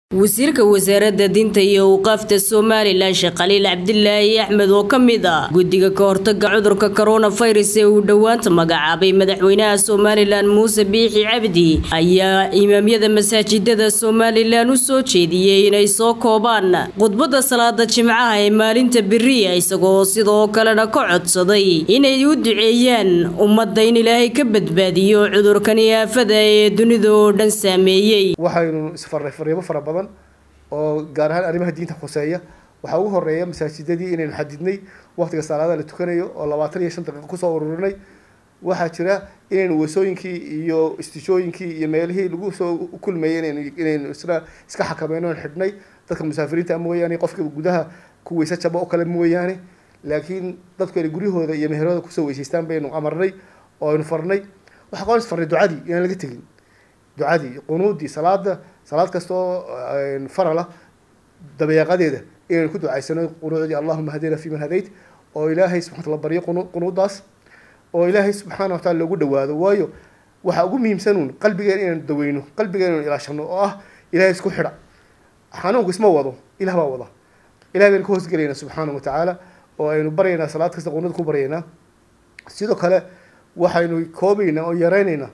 wasiirka wasaaradda diinta iyo awqaafta somalilan sheekh khaliil cabdilaahi axmed oo ka mid ah guddiga ka hortaga cudurka koronafirus ee uu dhowaanta magacaabay madaxweynaha somalilan muuse biixi cabdi ayaa imaamyada masaajidada somalilan u soo jeediyey inay soo koobaan khudbadda salaada jimcaha ee maalinta beriya isagoo sidoo kalena ka codsaday inay u duceeyaan ummadda in ilaahay ka badbaadiyo cudurkani aafada ee dunida oo dhan saameeyey waxaynu isfarray fariimo fara badan oo gaar ahaan arrimaha diinta khuseeya waxaa ugu horeeya masaajidadii inaynu xadidnay waqtiga salaadaha la tukanayo oo labaatan iyo shan daqiiqo kusoo ururinay waxaa jira inaynu weesooyinkii iyo istishooyinkii iyo meelihii lagu soo kulmayay inaynu inaynu isna iska xakameyno xidhnay dadka musaafiriinta mooyaane qofka gudaha ku weyse jaba oo kale mooyaane laakiin dadku inay guryahooda iyo meherooda kusoo weysaystaan baynu amarnay oo aynu farnay waxaa qoon isfarnay ducadii inaan laga tegin ducadii qunuudii salaada salaad kastoo farala dabeeqadeeda inaynu ku ducaysano qunuudii allahuma hadina fi man hadayt oo ilaahay subxana wataala baryo qunuudaas oo ilaahay subxaana wataala loogu dhawaado waayo waxaa ugu muhiimsanuun qalbigeena inaynu daweyno qalbigeena inaynu ilaashano oo ah ilahay isku xidha xanuunku isma wado ilah baa wada ilahay baynu ka hoosgelayna subxaana watacaala oo aynu baryaynaa salaad kasta qunuud ku baryaynaa sidoo kale waxaynu koobaynaa oo yareynaynaa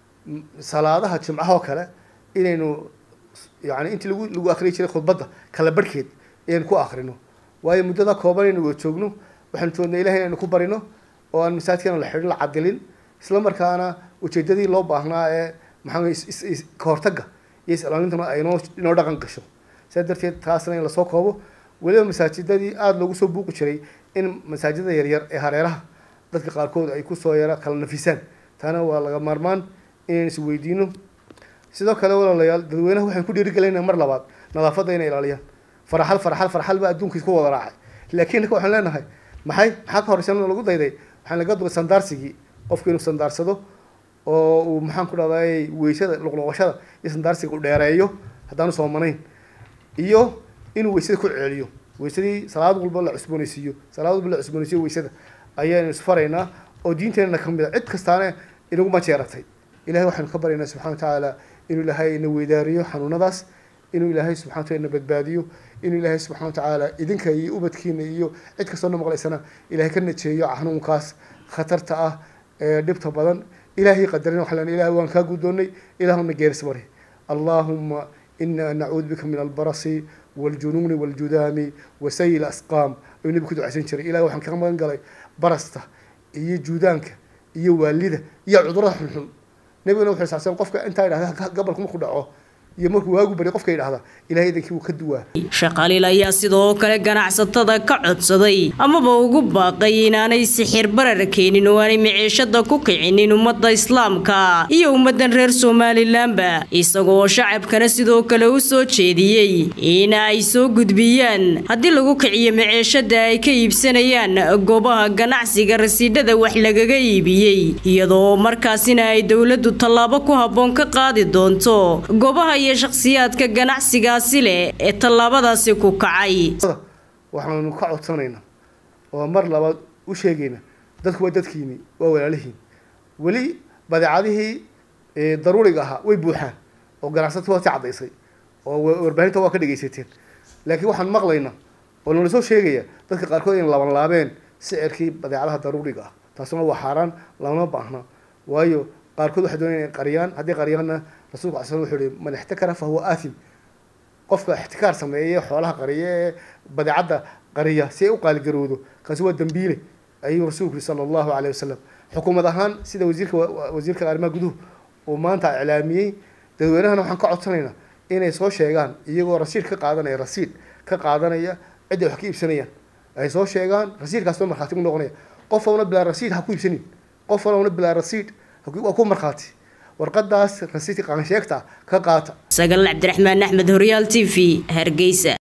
salaadaha jimcahoo kale inaynu yani intii lagu lagu akriyi jiray khudbadda kala barhkeed inaynu ku akrino waayo muddada kooban aynu wada joogno waxaynu joognaa ilahay inaynu ku barino oo aan masaajidkana la xidhin la cadilin isla markaana ujeedadii loo baahnaa ee maxaa ka hortagga iyo is-ilaalintuna ay noo inoo dhaqan gasho sidaa darteed taasna in lasoo koobo weliba masaajidadii aada loogu soo buuqi jiray in masaajidada yaryar ee hareeraha dadka qaarkood ay kusoo yara kala nafisaan taana waa laga maarmaan inaynu is weydiino sidoo kale walaalayaal dadweynaha waxaan ku dhiirigelinaa mar labaad nadaafadda inay ilaaliyaan faraxal faraxal faraxal baa adduunkiis ku wada raacay laakiin ninka waxaan leenahay maxay maxaa ka horeysan lagu dayday waxaan laga duray sandaarsigii qofku inuu sandaarsado oo uu maxaan ku dhahday weysada luqluqashada iyo sandaarsiga u dheereeyo haddaanu soomanayn iyo inuu weysada ku celiyo weysadii salaad walba la cusboonaysiiyo salaad walba la cusboonaysiyo weysada ayaanu isfaraynaa oo diinteenna ka mid a cid kastaana inagu majeeratay ilahay waxaynu ka baryaynaa subxana wa tacaala inuu ilaahay ina weydaariyo xanuunadaas inuu ilaahay subxana wataala ina badbaadiyo inuu ilaahay subxana wa tacaala idinka iyo ubadkiina iyo cid kastoo na maqlaysana ilahay ka najeeyo xanuunkaas khatarta ah ee dhibta badan ilaahay qadarin waxaan leenahay ilahay waan kaa guddoonnay ilaahuna geeris bari allahuma ina nacuudu bika min albarasi waljunuuni waljudaami wasayi lasqaam ayuu nebi ku ducaysan jiray ilahay waxaan kaga magan galay barasta iyo juudaanka iyo waalida iyo cudurada xunxun nabigana wuxuu saabsan qofka intaa idhahda gabalku markuu dhaco iyo markuu waagu bari qofka idhahda ilahay idankii wuu ka duwaa sheekh khaliil ayaa sidoo kale ganacsatada ka codsaday amaba ugu baaqay inaanay sixir barar keenin oo aanay maciishada ku kicinin ummadda islaamka iyo ummaddan reer somalilanba isagoo shacabkana sidoo kale u soo jeediyey in ay soo gudbiyaan haddii lagu kiciyo maciishada ay ka iibsanayaan goobaha ganacsiga rasiidhada wax lagaga iibiyey iyadoo markaasina ay dowladdu tallaabo ku habboon ka qaadi doonto goobaha iyo shakhsiyaadka ganacsigaasi leh ee tallaabadaasi ku kacay waxaanu ka codsanaynaa oo mar labaad u sheegaynaa dadku waa dadkiini waa walaalihiin weli badeecadihii daruuriga ahaa way buuxaan oo ganacsata waa si caddaysay oo warbaahinta waa ka dhegaysateen laakiin waxaan maqlaynaa oo nala soo sheegaya dadka qaarkood in laban laabeen sicirkii badeecadaha daruuriga ah taasuna waa xaaraan lama baahna waayo qaarkood waxay doonaya inay qariyaan haddii qariyaanna rasulku ala sl wuxuu yihi man ixtakara fa huwa aathim qofka ixtikaar sameeye xoolaha qariya ee badeecadda qariya si ay u qaaligarowdo kaasi waa dambiile ayuu rasuulku yihi sala allahu alayh wasalam xukuumad ahaan sida wasiirka wasiirka arrimaha guduhu uu maanta iclaamiyey dadweynahana waxaan ka codsanaynaa inay soo sheegaan iyagoo rasiid ka qaadanaya rasiid ka qaadanaya cidday wax ka iibsanayaan ay soo sheegaan rasiidkaas oo markhaati ku noqonaya qof walna bilaa rasiid ha ku iibsanin qof walna bilaa rasiid waa ku markhaati warqadaas rasiidka qaansheegta ka qaata sagal cabdiraxmaan axmed horyaal t v hargeysa